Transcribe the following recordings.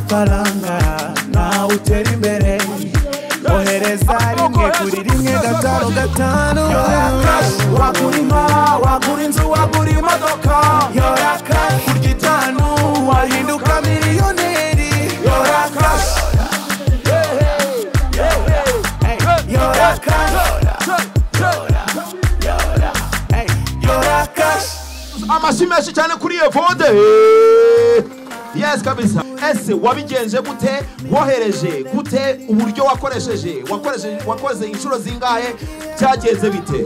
imana nawe utera imbere ohereza rimwe kuri rimwe gatanu gatanu wagura inka wagura inzu wagura imodoka yora kashi kurya itanu wahinduka miliyoneri yora kashi yora kashi yora kashi amashyi menshi cyane kuri iyo vode yes kabisa ese wabigenje gute wohereje gute uburyo wakoresheje wakoresheje wakoze inshuro zingahe byagenze bite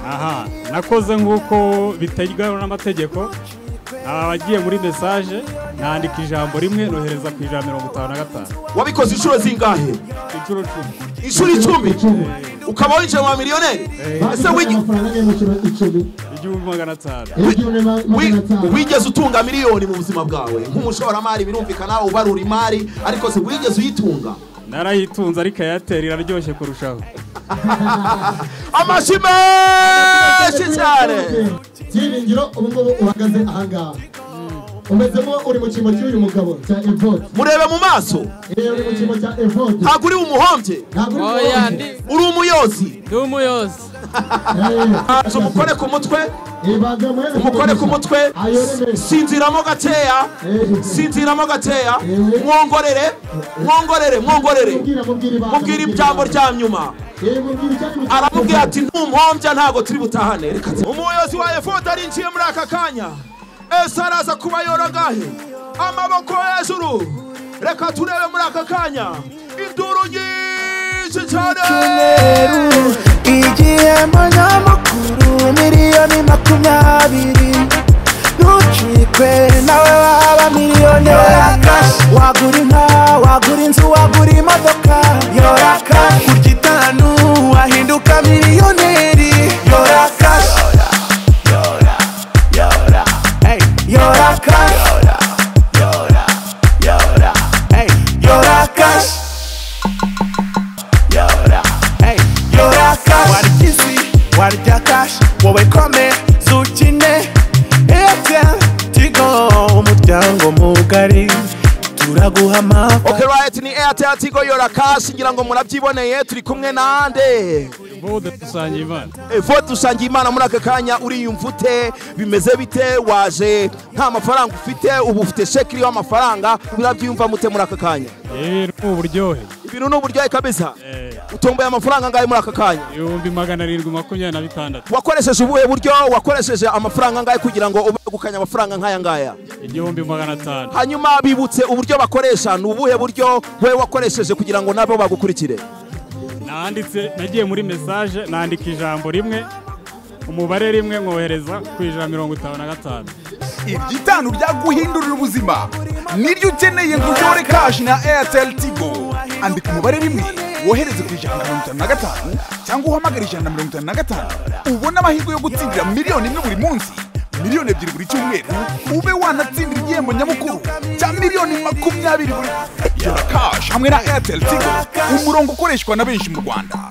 aha nakoze nk'uko bitegewe n'amategeko abagiye muri mesaje nandika ijambo rimwe nohereza ku ijana mirongo itanu na gatanu wabikoze inshuro zingahe inshuro cumi inshuro icumi Icumi. ukaba winjiye mu miliyoneri ese Bafite wigi- amafaranga agera mu kiro- icumi igihumbi magana atanu ibihumbi magana wi- atanu wigeze utunga miliyoni mu buzima bwawe nk'umushoramari birumvikana ubarura imari ariko se wigeze uyitunga narayitunze ariko eyateri iraryoshye kurushaho amashyi menshi cyane byiringiro ubu ngubu uhagaze ahangaha umeze nko uri mu cyimbo cy'uyu mugabo cya evode murebe mu maso reba uri mu cyimbo cya evode ntabwo uri umuhombye ntabwo uri mu oya ndi uri umuyozi ndi umuyozi Banza umukore ku mutwe ibaga mwene umukore ku mutwe sinziramo gakeya sinziramo gakeya mwongorere mwongorere mwongorere mubwira ijambo rya nyuma aramubwira ati ntumpombya ntabwo turi butahane reka tu- umuyobozi wa efoda arinjiye muri aka kanya ese araza kuba yorogahe amaboko hejuru reka turebe muri aka kanya induru nyinshi cyane cyumweru igihembo nyamukuru miliyoni makumyabiri ntucikwe nawe waba miliyoneri wagura inka wagura inzu wagura imodoka yora kashi kurya itanu wahinduka miliyoneri yora kashi Hey, yora kashi Hey, yora kashi Hey, yora cash warya izi warya cash wowe kome zukine airtel tigo umuryango mugari turaguha amafa Okay right ni Airtel Tigo Yora Cash ngira ngo murabyiboneye turi kumwe nande bode dusangiye imana Vote usangiye imana muri aka kanya uriyumva ute bimeze bite waje nta mafaranga ufite ubu ufite sheki iriho amafaranga murabyiyumva mute muri aka kanya yewe ni uburyohe ibintu ni uburyohe kabisa Eh, utomboye amafaranga angahe muri aka kanya ibihumbi magana arindwi makumyabiri na bitandatu wakoresheje ubuhe buryo wakoresheje amafaranga angahe kugira ngo ubegukanye amafaranga nk'aya ngaya igihumbi magana atanu hanyuma bibutse uburyo bakoresha ni ubuhe buryo we wakoresheje kugira ngo nabo bagukurikire nanditse nagiye muri mesaje nandika ijambo rimwe umubare rimwe nkohereza ku ijana mirongo itanu na gatanu ibyitanu byaguhindurira ubuzima niryo ukeneye ngo uyobore kashi na airtel tigo andika umubare rimwe wohereze ku ijana na mirongo itanu na gatanu cyangwa uhamagare ijana na mirongo itanu na gatanu ubone amahirwe yo gutsindira miliyoni imwe buri munsi miliyoni ebyiri buri cyumweru ube wanatsindira igihembo nyamukuru cya miliyoni makumyabiri buri yora kashi hamwe na airtel tigo umurongo ukoreshwa na benshi mu rwanda